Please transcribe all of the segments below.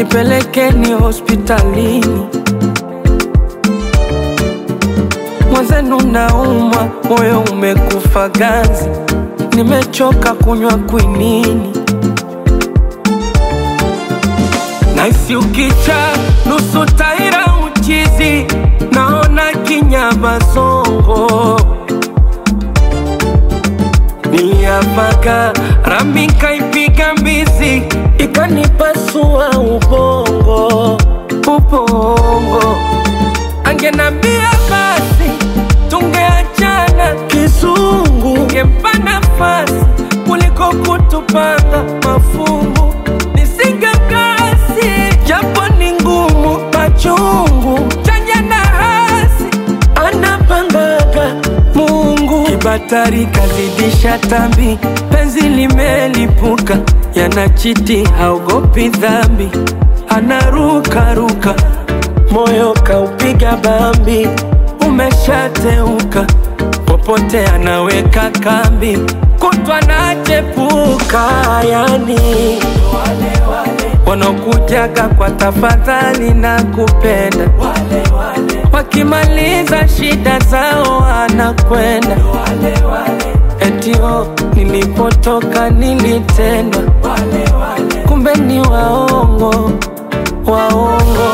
nipelekeni hospitalini. Mwenzenu naumwa, moyo umekufa ganzi, nimechoka kunywa kwinini. Naisi ukicha nusu taira uchizi, naona kinyama songo niliapaka rami kaipiga mbizi ikanipasua ubongo ubongo, angenambia basi tungeachana kizungu, ngempa nafasi kuliko kutupanga mafungu, nisingekasi japo ni ngumu machungu, chanya na hasi anapangaga Mungu. Kibatari kazidisha tambi, penzi limelipuka, yanachiti haogopi dhambi, anarukaruka, moyo kaupiga bambi, umeshateuka, popote anaweka kambi, kutwa nachepuka, yani wanaokujaga kwa tafadhali na kupenda wakimaliza shida zao anakwenda etio nilipotoka nilitendwa kumbe ni waongo waongo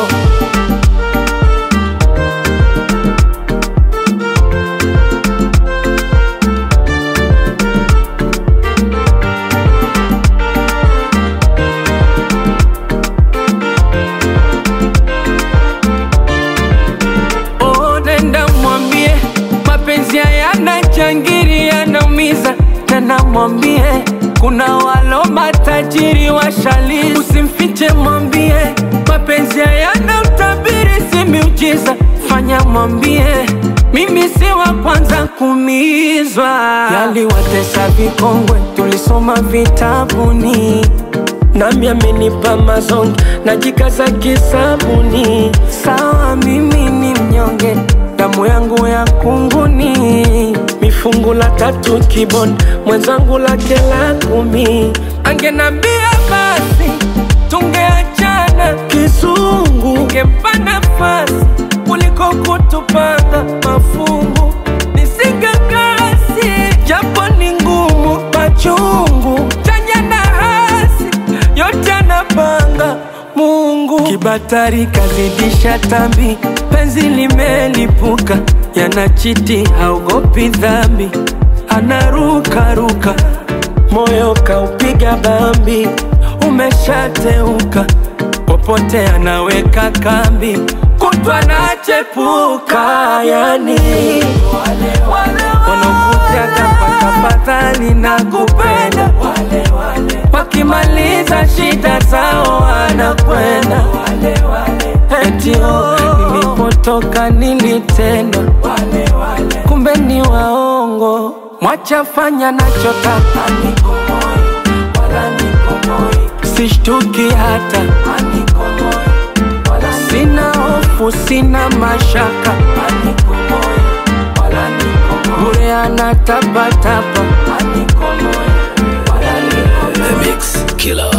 Oh, nenda mwambie mapenzi hayana changiri, yanaumiza. Nenda mwambie kuna walo matajiri washalizi, usimfiche, mwambie mapenzi hayana utabiri, si miujiza. Fanya mwambie mimi si wa kwanza kuumizwa, yaliwatesa vikongwe, tulisoma vitabuni nami amenipa mazonge najikaza kisabuni. Sawa, mimi ni mnyonge, damu yangu ya kunguni, mifungu la tatu kibon, mwenzangu lake la kumi. Angenambia basi tungeachana kizungu, ngempa nafasi kuliko kutupanga mafungu, nisingekasi japo ni ngumu machungu, chanya na hasi yote anapanga Mungu. Kibatari kazidisha tambi, penzi limelipuka, yanachiti haogopi dhambi, anarukaruka, moyo kaupiga bambi, umeshateuka, popote anaweka kambi, kutwa nachepuka, yani wanaokujaga kwa tafadhali na kupenda wakimaliza shida zao wanakwenda etio nilipotoka nilitendwa kumbe ni waongo mwachafanya nachotaka sishtuki hata sina hofu sina mashaka bure anatabataba The Mix Killer.